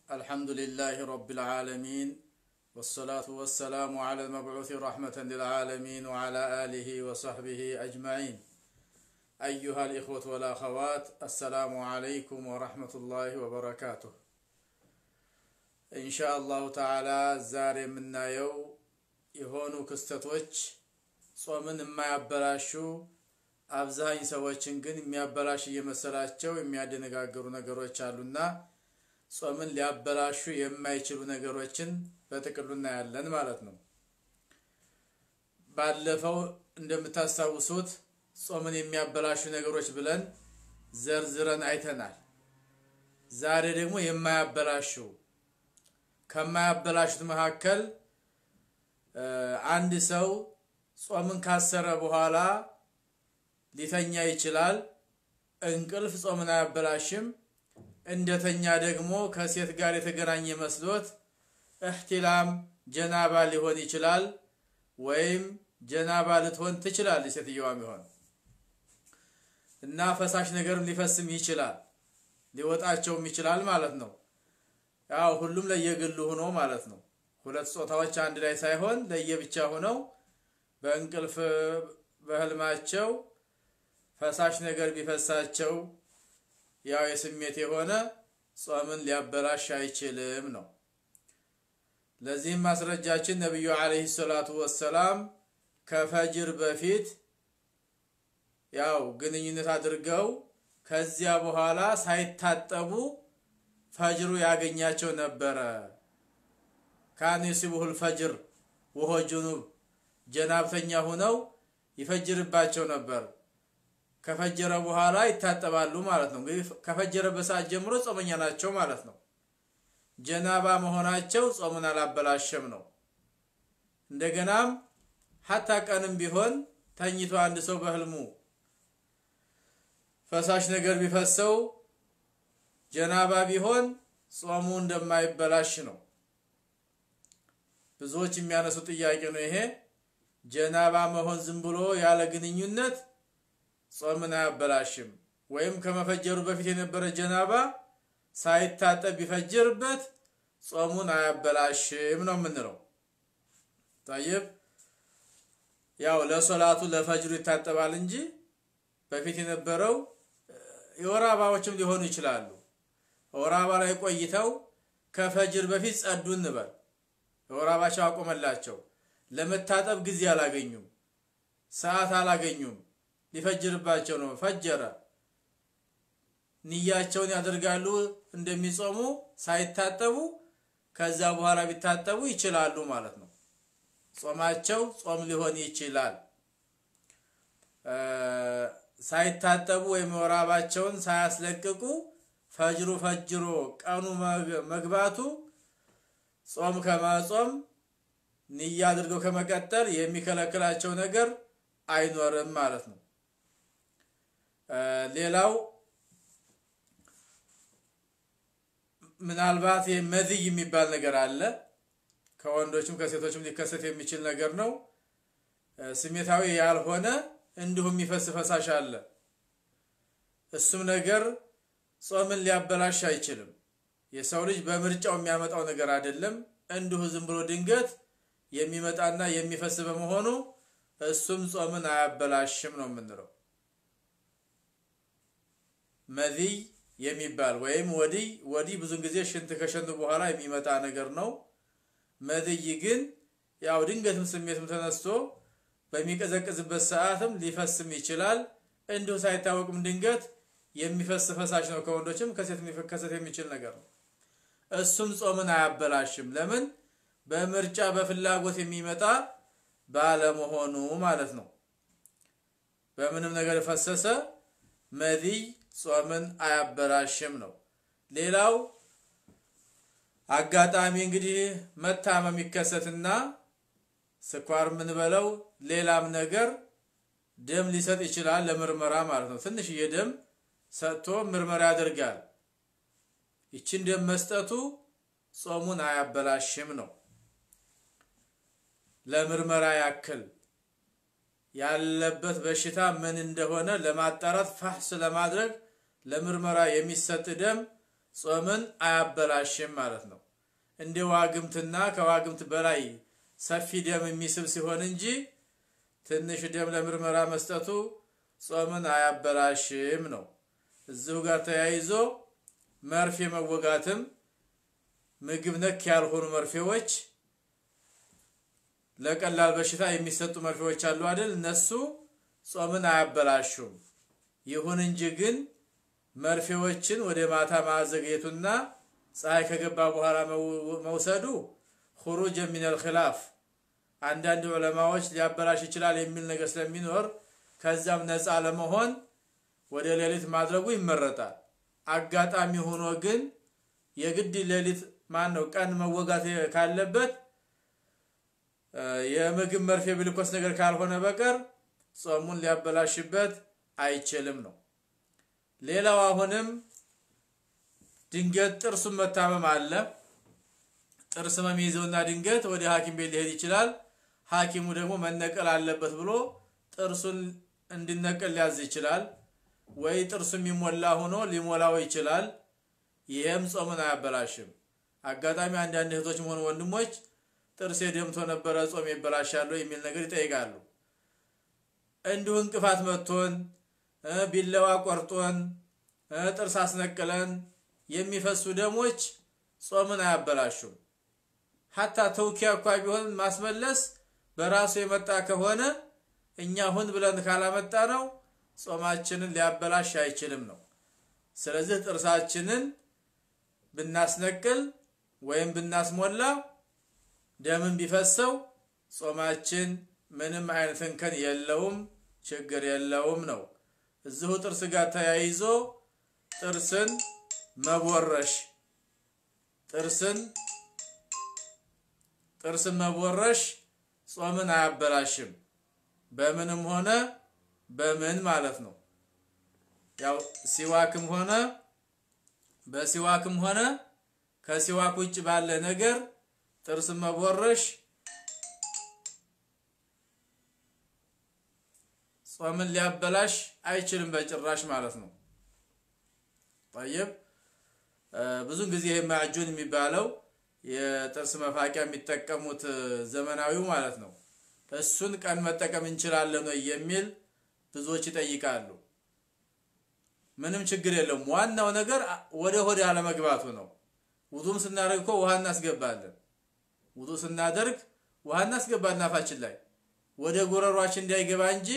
الحمد لله رب العالمين والصلاة والسلام على المبعوث رحمة للعالمين وعلى آله وصحبه أجمعين أيها الإخوة والأخوات السلام عليكم ورحمة الله وبركاته إن شاء الله تعالى زار منا يو يهونو كستتوش ጾምን የማያበላሹ አብዛኝ ሰዎችን ግን የሚያበላሽ እየመሰላቸው የሚያደነጋገሩ ነገሮች አሉና ጾምን ሊያበላሹ የማይችሉ ነገሮችን በጥቅሉ እናያለን ማለት ነው። ባለፈው እንደምታስታውሱት ጾምን የሚያበላሹ ነገሮች ብለን ዘርዝረን አይተናል። ዛሬ ደግሞ የማያበላሹ ከማያበላሹት መካከል አንድ ሰው ጾምን ካሰረ በኋላ ሊተኛ ይችላል። እንቅልፍ ጾምን አያበላሽም። እንደተኛ ደግሞ ከሴት ጋር የተገናኘ መስሎት እህቲላም ጀናባ ሊሆን ይችላል፣ ወይም ጀናባ ልትሆን ትችላለች ሴትየዋም ይሆን እና ፈሳሽ ነገርም ሊፈስም ይችላል፣ ሊወጣቸውም ይችላል ማለት ነው። ያው ሁሉም ለየግሉ ሆኖ ማለት ነው። ሁለት ጾታዎች አንድ ላይ ሳይሆን ለየብቻ ሆነው በእንቅልፍ በህልማቸው ፈሳሽ ነገር ቢፈሳቸው ያው የስሜት የሆነ ጾምን ሊያበላሽ አይችልም ነው። ለዚህም ማስረጃችን ነቢዩ ዓለይሂ ሰላቱ ወሰላም ከፈጅር በፊት ያው ግንኙነት አድርገው ከዚያ በኋላ ሳይታጠቡ ፈጅሩ ያገኛቸው ነበረ። ካን ዩሲቡሁል ፈጅር ወሆ ጁኑብ ጀናብተኛ ሆነው ይፈጅርባቸው ነበር። ከፈጀረ በኋላ ይታጠባሉ ማለት ነው። እንግዲህ ከፈጀረበት ሰዓት ጀምሮ ጾመኛ ናቸው ማለት ነው። ጀናባ መሆናቸው ጾሙን አላበላሸም ነው። እንደገናም ሀታ ቀንም ቢሆን ተኝቶ አንድ ሰው በህልሙ ፈሳሽ ነገር ቢፈሰው ጀናባ ቢሆን ጾሙ እንደማይበላሽ ነው። ብዙዎች የሚያነሱ ጥያቄ ነው ይሄ። ጀናባ መሆን ዝም ብሎ ያለ ግንኙነት ጾምን አያበላሽም። ወይም ከመፈጀሩ በፊት የነበረ ጀናባ ሳይታጠብ ቢፈጅርበት ጾሙን አያበላሽም ነው የምንለው። ታይብ ያው ለሶላቱ ለፈጅሩ ይታጠባል እንጂ በፊት የነበረው የወር አበባዎችም ሊሆኑ ይችላሉ። ወር አበባ ላይ ቆይተው ከፈጅር በፊት ጸዱ እንበል። የወር አበባቸው አቆመላቸው። ለመታጠብ ጊዜ አላገኙም፣ ሰዓት አላገኙም። ሊፈጅርባቸው ነው። ፈጀረ። ንያቸውን ያደርጋሉ እንደሚጾሙ ሳይታጠቡ፣ ከዛ በኋላ ቢታጠቡ ይችላሉ ማለት ነው። ጾማቸው ጾም ሊሆን ይችላል። ሳይታጠቡ ወይም የወር አበባቸውን ሳያስለቅቁ ፈጅሩ ፈጅሮ ቀኑ መግባቱ ጾም ከመጾም ንያ አድርገው ከመቀጠል የሚከለክላቸው ነገር አይኖርም ማለት ነው። ሌላው ምናልባት መዝይ የሚባል ነገር አለ። ከወንዶችም ከሴቶችም ሊከሰት የሚችል ነገር ነው። ስሜታዊ ያልሆነ እንዲሁም የሚፈስ ፈሳሽ አለ። እሱም ነገር ጾምን ሊያበላሽ አይችልም። የሰው ልጅ በምርጫው የሚያመጣው ነገር አይደለም። እንዲሁ ዝም ብሎ ድንገት የሚመጣና የሚፈስ በመሆኑ እሱም ጾምን አያበላሽም ነው የምንለው። መዚይ የሚባል ወይም ወዲይ ወዲህ ብዙን ጊዜ ሽንት ከሸኑ በኋላ የሚመጣ ነገር ነው። መዚይ ግን ያው ድንገትም ስሜትም ተነስቶ በሚቀዘቅዝበት ሰዓትም ሊፈስም ይችላል። እንዲሁ ሳይታወቅም ድንገት የሚፈስ ፈሳሽ ነው። ከወንዶችም ከሴት ሊከሰት የሚችል ነገር ነው። እሱም ጾምን አያበላሽም። ለምን? በምርጫ በፍላጎት የሚመጣ ባለመሆኑ ማለት ነው። በምንም ነገር ፈሰሰ መዚይ ጾምን አያበላሽም ነው። ሌላው አጋጣሚ እንግዲህ መታመም ይከሰትና ስኳር የምንበለው ሌላም ነገር ደም ሊሰጥ ይችላል ለምርመራ ማለት ነው። ትንሽዬ ደም ሰጥቶ ምርመራ ያደርጋል። ይችን ደም መስጠቱ ጾሙን አያበላሽም ነው። ለምርመራ ያክል ያለበት በሽታ ምን እንደሆነ ለማጣራት ፋሕስ ለማድረግ ለምርመራ የሚሰጥ ደም ጾምን አያበላሽም ማለት ነው። እንደ ዋግምትና ከዋግምት በላይ ሰፊ ደም የሚስብ ሲሆን እንጂ ትንሽ ደም ለምርመራ መስጠቱ ጾምን አያበላሽም ነው። እዚሁ ጋር ተያይዞ መርፌ መወጋትም ምግብ ነክ ያልሆኑ መርፌዎች ለቀላል በሽታ የሚሰጡ መርፌዎች አሉ አይደል? እነሱ ጾምን አያበላሹም። ይሁን እንጂ ግን መርፌዎችን ወደ ማታ ማዘግየቱና ፀሐይ ከገባ በኋላ መውሰዱ ሁሩጅ ሚነል ኺላፍ አንዳንድ ዑለማዎች ሊያበላሽ ይችላል የሚል ነገር ስለሚኖር ከዛም ነፃ ለመሆን ወደ ሌሊት ማድረጉ ይመረጣል። አጋጣሚ ሆኖ ግን የግድ ሌሊት ማን ነው ቀን መወጋት ካለበት የምግብ መርፌ ብልኮስ ነገር ካልሆነ በቀር ጾሙን ሊያበላሽበት አይችልም ነው። ሌላው አሁንም ድንገት ጥርሱን መታመም አለ። ጥርስ ህመም ይዘውና ድንገት ወደ ሐኪም ቤት ሊሄድ ይችላል። ሐኪሙ ደግሞ መነቀል አለበት ብሎ ጥርሱን እንዲነቀል ሊያዝ ይችላል። ወይ ጥርሱ የሚሞላ ሆኖ ሊሞላው ይችላል። ይህም ጾምን አያበላሽም። አጋጣሚ አንዳንድ እህቶችም ሆኑ ወንድሞች ጥርሴ ደምቶ ነበረ ጾም ይበላሻሉ የሚል ነገር ይጠይቃሉ። እንዲሁ እንቅፋት መቶን ቢላዋ ቆርጦን ጥርስ አስነቅለን የሚፈሱ ደሞች ጾምን አያበላሹም። ሀታ ተውኪያ እኳ ቢሆን ማስመለስ በራሱ የመጣ ከሆነ እኛ ሁን ብለን ካላመጣ ነው ጾማችንን ሊያበላሽ አይችልም ነው። ስለዚህ ጥርሳችንን ብናስነቅል ወይም ብናስሞላ ደምን ቢፈሰው ጾማችን ምንም አይነት እንከን የለውም፣ ችግር የለውም ነው። እዚሁ ጥርስ ጋር ተያይዞ ጥርስን መቦረሽ ጥርስን ጥርስን መቦረሽ ጾምን አያበላሽም። በምንም ሆነ በምን ማለት ነው። ያው ሲዋክም ሆነ በሲዋክም ሆነ ከሲዋክ ውጭ ባለ ነገር ጥርስን መቦረሽ ጾምን ሊያበላሽ አይችልም በጭራሽ ማለት ነው። ጠይብ ብዙን ጊዜ ይሄ ማዕጁን የሚባለው የጥርስ መፋቂያ የሚጠቀሙት ዘመናዊው ማለት ነው። እሱን ቀን መጠቀም እንችላለን ወይ የሚል ብዙዎች ይጠይቃሉ። ምንም ችግር የለውም። ዋናው ነገር ወደ ሆድ አለመግባቱ ነው። ውዱም ስናደርግ እኮ ውሃ እናስገባለን። ውዱ ስናደርግ ውሃ እናስገባለን አፋችን ላይ ወደ ጉረሯችን እንዳይገባ እንጂ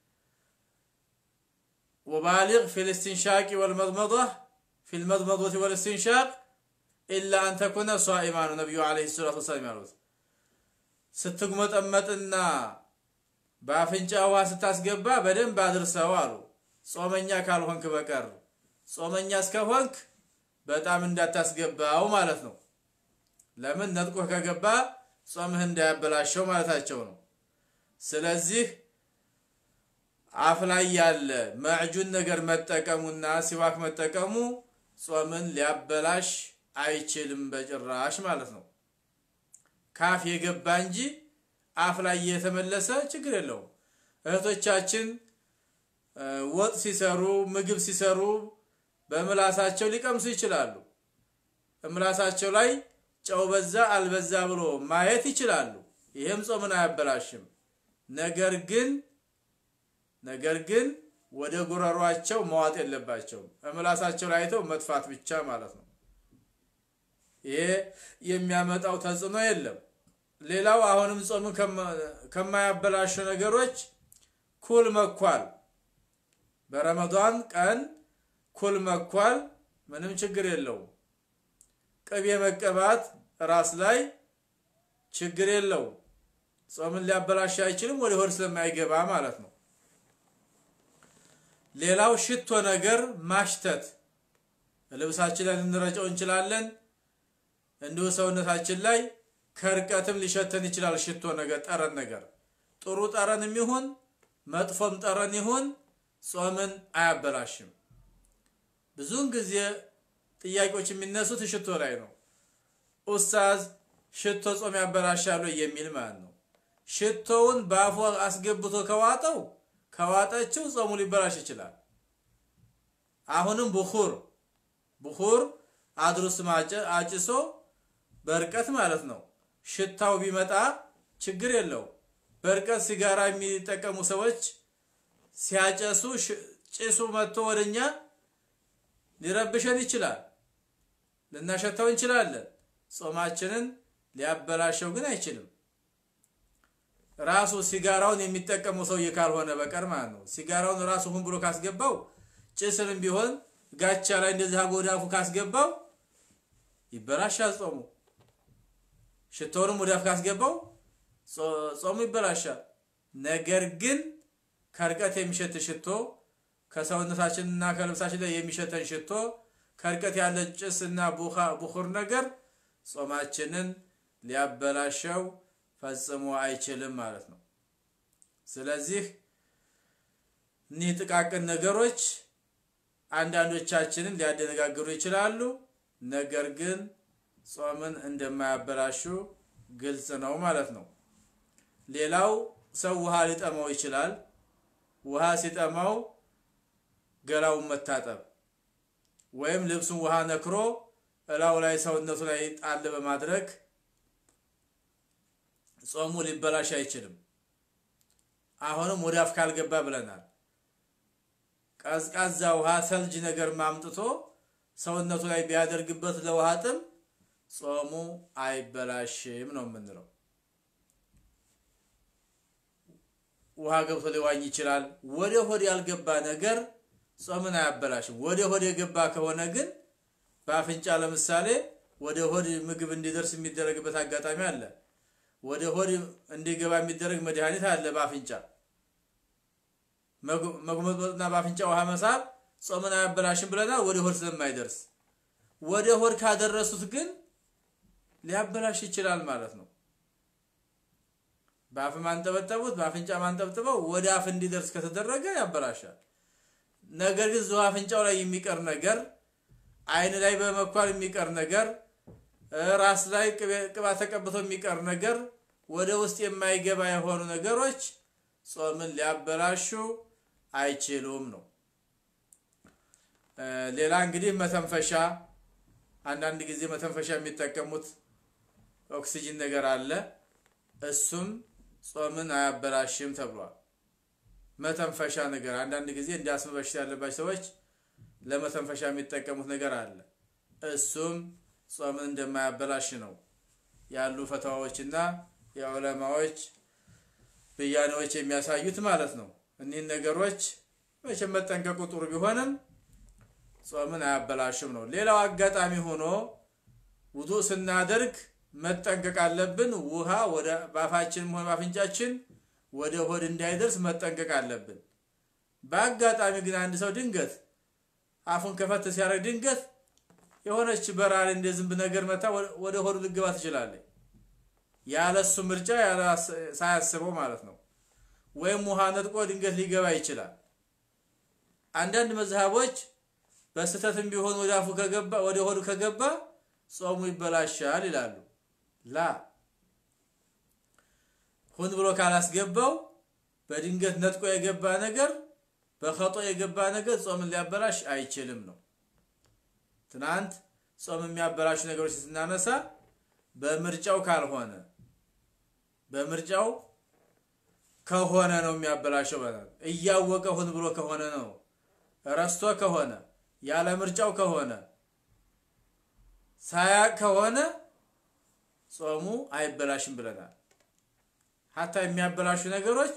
ወባሊግ ፊል ኢስቲንሻቂ ወልመድመዷ ፊል መድመዶት ወልኢስቲንሻቅ ኢላ አን ተኩነ ሷኢማ ነው ነቢዩ ዓለይሂ ሰላቱ ወሰላም ያሉት። ስትጉመጠመጥና በአፍንጫ ውሃ ስታስገባ በደንብ አድርሰው አሉ። ጾመኛ ካልሆንክ በቀር ጾመኛ እስከሆንክ በጣም እንዳታስገባው ማለት ነው። ለምን ነጥቆህ ከገባ ጾምህ እንዳያበላሸው ማለታቸው ነው። ስለዚህ አፍ ላይ ያለ መዕጁን ነገር መጠቀሙና ሲዋክ መጠቀሙ ጾምን ሊያበላሽ አይችልም በጭራሽ ማለት ነው። ካፍ የገባ እንጂ አፍ ላይ የተመለሰ ችግር የለውም። እህቶቻችን ወጥ ሲሰሩ ምግብ ሲሰሩ በምላሳቸው ሊቀምሱ ይችላሉ። ምላሳቸው ላይ ጨው በዛ አልበዛ ብሎ ማየት ይችላሉ። ይህም ጾምን አያበላሽም። ነገር ግን ነገር ግን ወደ ጉረሯቸው መዋጥ የለባቸውም። ምላሳቸው ላይ አይተው መጥፋት ብቻ ማለት ነው። ይሄ የሚያመጣው ተጽዕኖ የለም። ሌላው አሁንም ጾምን ከማያበላሹ ነገሮች ኩል መኳል፣ በረመዷን ቀን ኩል መኳል ምንም ችግር የለውም። ቅቤ መቀባት ራስ ላይ ችግር የለውም። ጾምን ሊያበላሽ አይችልም፣ ወደ ሆድ ስለማይገባ ማለት ነው። ሌላው ሽቶ ነገር ማሽተት ልብሳችን ላይ ልንረጨው እንችላለን። እንዲሁ ሰውነታችን ላይ ከርቀትም ሊሸተን ይችላል። ሽቶ ነገር፣ ጠረን ነገር ጥሩ ጠረን ይሁን መጥፎም ጠረን ይሁን ጾምን አያበላሽም። ብዙውን ጊዜ ጥያቄዎች የሚነሱት ሽቶ ላይ ነው። ኡስታዝ ሽቶ ጾም ያበላሻሉ የሚል ማለት ነው። ሽቶውን በአፉ አስገብቶ ከዋጠው ከዋጠችው ጾሙ ሊበላሽ ይችላል። አሁንም ብኹር ብኹር አድሩስ አጭሶ በርቀት ማለት ነው። ሽታው ቢመጣ ችግር የለው። በርቀት ሲጋራ የሚጠቀሙ ሰዎች ሲያጨሱ ጭሱ መጥቶ ወደኛ ሊረብሸን ይችላል፣ ልናሸታው እንችላለን። ጾማችንን ሊያበላሸው ግን አይችልም። ራሱ ሲጋራውን የሚጠቀመው ሰውዬ ካልሆነ በቀር ማለት ነው። ሲጋራውን ራሱ ሁን ብሎ ካስገባው ጭስንም ቢሆን ጋቻ ላይ እንደዚህ አጎዳፉ ካስገባው ይበላሻል ጾሙ። ሽቶውንም ወዳፍ ካስገባው ጾሙ ይበላሻል። ነገር ግን ከርቀት የሚሸት ሽቶ ከሰውነታችንና ከልብሳችን ላይ የሚሸተን ሽቶ ከርቀት ያለ ጭስና ቡኹር ነገር ጾማችንን ሊያበላሸው ፈጽሞ አይችልም ማለት ነው። ስለዚህ እኒህ ጥቃቅን ነገሮች አንዳንዶቻችንን ሊያደነጋግሩ ይችላሉ። ነገር ግን ጾምን እንደማያበላሹ ግልጽ ነው ማለት ነው። ሌላው ሰው ውሃ ሊጠማው ይችላል። ውሃ ሲጠማው ገላውን መታጠብ ወይም ልብሱን ውሃ ነክሮ እላው ላይ ሰውነቱ ላይ ጣል በማድረግ ጾሙ ሊበላሽ አይችልም። አሁንም ወደ አፍ ካልገባ ብለናል። ቀዝቃዛ ውሃ ሰልጅ ነገር ማምጥቶ ሰውነቱ ላይ ቢያደርግበት ለውሃ ጥም ጾሙ አይበላሽም ነው የምንለው። ውሃ ገብቶ ሊዋኝ ይችላል። ወደ ሆድ ያልገባ ነገር ጾምን አያበላሽም። ወደ ሆድ የገባ ከሆነ ግን በአፍንጫ ለምሳሌ ወደ ሆድ ምግብ እንዲደርስ የሚደረግበት አጋጣሚ አለ። ወደ ሆድ እንዲገባ የሚደረግ መድኃኒት አለ በአፍንጫ መጉመጥመጥና በአፍንጫ ውሃ መሳብ ጾምን አያበላሽም ብለናል። ወደ ሆድ ስለማይደርስ ወደ ሆድ ካደረሱት ግን ሊያበላሽ ይችላል ማለት ነው። በአፍ ማንጠበጠቡት በአፍንጫ ማንጠብጥበው ወደ አፍ እንዲደርስ ከተደረገ ያበላሻል። ነገር ግን እዚሁ አፍንጫው ላይ የሚቀር ነገር፣ አይን ላይ በመኳል የሚቀር ነገር፣ ራስ ላይ ቅባት ተቀብቶ የሚቀር ነገር፣ ወደ ውስጥ የማይገባ የሆኑ ነገሮች ጾምን ሊያበላሹ አይችሉም ነው። ሌላ እንግዲህ መተንፈሻ፣ አንዳንድ ጊዜ መተንፈሻ የሚጠቀሙት ኦክሲጅን ነገር አለ። እሱም ጾምን አያበላሽም ተብሏል። መተንፈሻ ነገር አንዳንድ ጊዜ እንደ አስም በሽታ ያለባቸው ሰዎች ለመተንፈሻ የሚጠቀሙት ነገር አለ። እሱም ጾምን እንደማያበላሽ ነው ያሉ ፈተዋዎችና የዑለማዎች ብያኔዎች የሚያሳዩት ማለት ነው። እኒህን ነገሮች መቼም መጠንቀቁ ጥሩ ቢሆንም ጾምን አያበላሽም ነው። ሌላው አጋጣሚ ሆኖ ውዱእ ስናደርግ መጠንቀቅ አለብን። ውሃ ወደ በአፋችንም ሆነ በአፍንጫችን ወደ ሆድ እንዳይደርስ መጠንቀቅ አለብን። በአጋጣሚ ግን አንድ ሰው ድንገት አፉን ከፈት ሲያደርግ ድንገት የሆነች በራሪ እንደ ዝንብ ነገር መታ ወደ ሆዱ ልገባ ትችላለች። ያለሱ ምርጫ ሳያስበው ማለት ነው። ወይም ውሃ ነጥቆ ድንገት ሊገባ ይችላል። አንዳንድ መዝሃቦች በስህተትም ቢሆን ወደ አፉ ከገባ ወደ ሆዱ ከገባ ጾሙ ይበላሻል ይላሉ። ላ ሁን ብሎ ካላስገባው በድንገት ነጥቆ የገባ ነገር በኸጦ የገባ ነገር ጾምን ሊያበላሽ አይችልም ነው። ትናንት ጾም የሚያበላሹ ነገሮች ስናነሳ በምርጫው ካልሆነ በምርጫው ከሆነ ነው የሚያበላሸው። በጣም እያወቀ ሁን ብሎ ከሆነ ነው። ረስቶ ከሆነ ያለ ምርጫው ከሆነ ሳያቅ ከሆነ ጾሙ አይበላሽም ብለናል። ሀታ የሚያበላሹ ነገሮች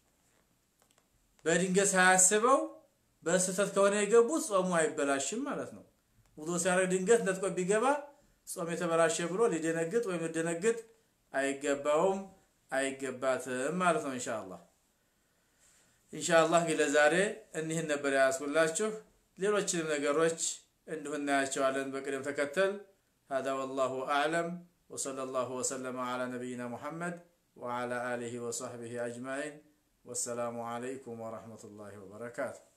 በድንገት ሳያስበው በስህተት ከሆነ የገቡት ጾሙ አይበላሽም ማለት ነው። ውዶ ሲያደርግ ድንገት ነጥቆ ቢገባ ጾም የተበላሸ ብሎ ሊደነግጥ ወይም ሊደነግጥ አይገባውም አይገባትም ማለት ነው። ኢንሻአላህ ኢንሻአላህ እንግዲህ ለዛሬ እኒህን ነበር ያስኩላችሁ። ሌሎችንም ነገሮች እንዲሁ እናያቸዋለን በቅደም ተከተል። هذا والله أعلم وصلى الله وسلم على نبينا محمد وعلى آله وصحبه أجمعين والسلام عليكم ورحمة الله وبركاته